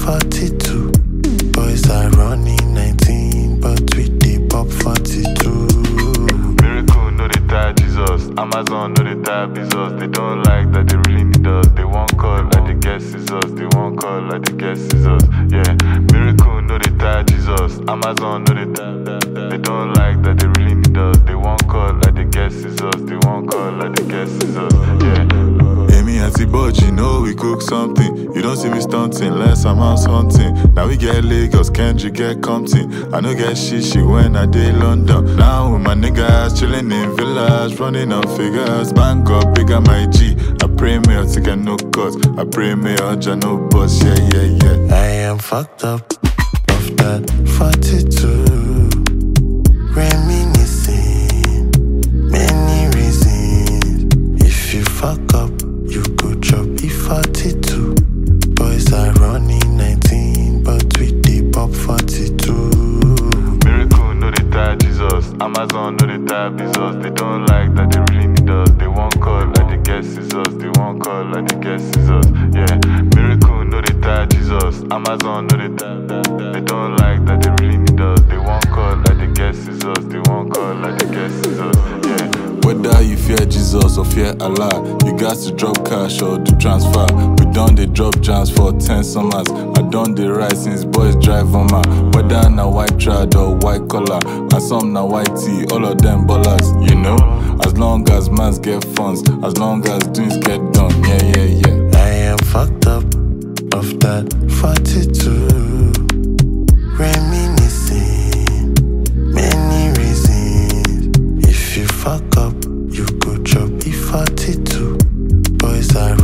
E42. Boys are running 19, but we dey pop 42. Miracle no dey tie Jesus. Amazon no dey tie Jesus. They don't like that they really need us. They won't call like they guess scissors. They won't call like they guess scissors. Yeah. Miracle no dey tie Jesus. Amazon no dey tie. They don't like that they really need us. They won't call like they guess scissors. They won't call like they guess scissors. Yeah. Amy and T-Bud, you know we cook something. You don't see me stunting, less I'm out hunting. Now we get Lagos, Kendrick get Compton. I know get shishi when I did London. Now with my niggas chilling in villas, running on figures. Bang up, bigger my G. I pray me to get no cuts. I pray me I no bust, yeah, yeah, yeah. I am fucked up of that 42. Reminiscing, many reasons. If you fuck up, you go chop E42. Boys are running 19, but we dey pop 42. Miracle no dey tie Jesus. Amazon no dey tie Jesus. They don't like that they really need us. They won't call like they guess scissors. They won't call like they guess scissors. Yeah. Miracle no dey tie Jesus. Amazon no dey tie. They don't like that they really need us. They won't call like they guess scissors. They won't call like they guess scissors. Yeah. Whether you fear Jesus or fear Allah, you got to drop cash or do transfer. We done the drop jams for 10 summers. I done the ride since boys drive on my. Whether na white trad or white collar, and some na white tee, all of them ballers, you know. As long as mans get funds, as long as doings get done, yeah, yeah, yeah. I am fucked up of that 42. Reminiscing, many reasons. If you fuck up, you go chop E42. Boys are